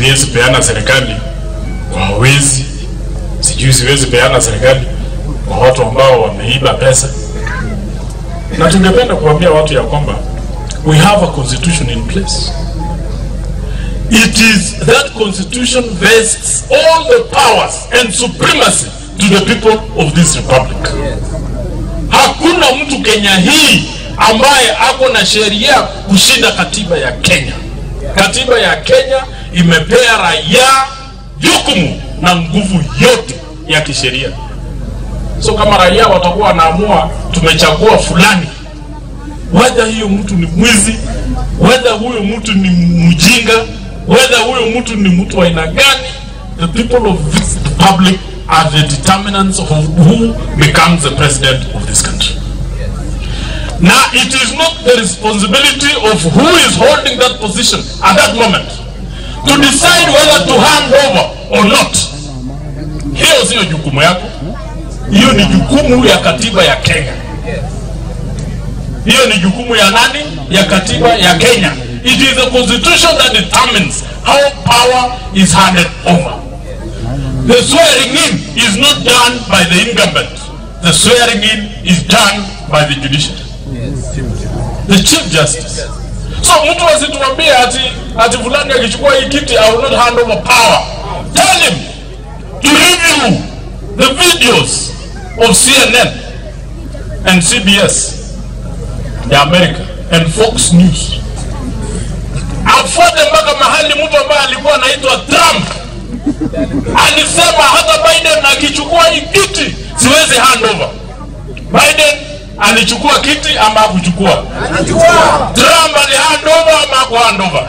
siwezi peana serikali kwa wezi, sijui siwezi peana serikali kwa watu ambao wameiba pesa, na tungependa kuambia watu ya kwamba we have a constitution in place. It is that constitution vests all the powers and supremacy to the people of this republic. Hakuna mtu Kenya hii ambaye ako na sheria kushinda katiba ya Kenya. Katiba ya Kenya imepea raia jukumu na nguvu yote ya kisheria. So kama raia watakuwa wanaamua tumechagua fulani, whether hiyo mtu ni mwizi, whether huyo mtu ni mjinga, whether huyo mtu ni mtu wa aina gani, the people of this republic are the determinants of who becomes the president of this country. Now, it is not the responsibility of who is holding that position at that moment to decide whether to hand over or not. Hiyo sio jukumu yako, hiyo ni jukumu ya katiba ya Kenya. Hiyo ni jukumu ya nani? Ya katiba ya Kenya. It is the constitution that determines how power is handed over. The swearing in is not done by the incumbent. The swearing in is done by the judiciary. The chief justice. So mtu asituambie ati ati fulani akichukua hii kiti I will not hand over power. Tell him to review the videos of CNN and CBS ya America and Fox News. Afuate mpaka mahali mtu ambaye alikuwa anaitwa Trump alisema hata Biden akichukua hii kiti siwezi hand over. Biden alichukua kiti ama hakuchukua? Trump ali hand over ama haku hand over?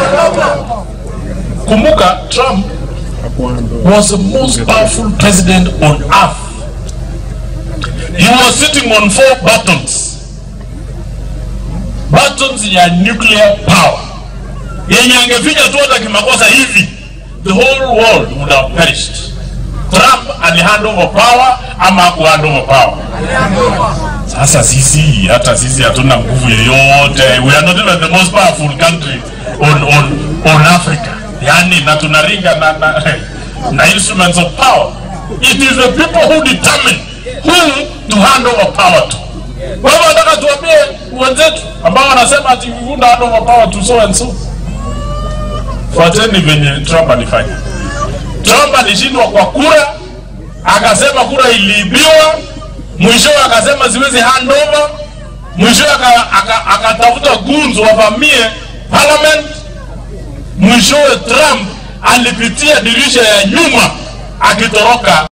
Kumbuka Trump was the most powerful president on earth. He was sitting on four buttons. Buttons ya nuclear power. Yenye angefinya tu hata kimakosa hivi the whole world would have perished. Trump ali hand over power ama haku hand over power? Sasa sisi hata sisi hatuna nguvu yoyote. We are not even the most powerful country on on on Africa. Yani na tunaringa na, na, na instruments of power. It is the people who determine who to hand over power to. Kwa hivyo nataka tuambie wenzetu ambao wanasema ati we won't hand over power to so and so. Fuateni venye Trump alifanya. Trump alishindwa kwa kura, akasema kura iliibiwa, mwishowe akasema siwezi hand over, mwishowe akatafuta aka, aka goons wavamie parliament, mwishowe Trump alipitia dirisha ya nyuma akitoroka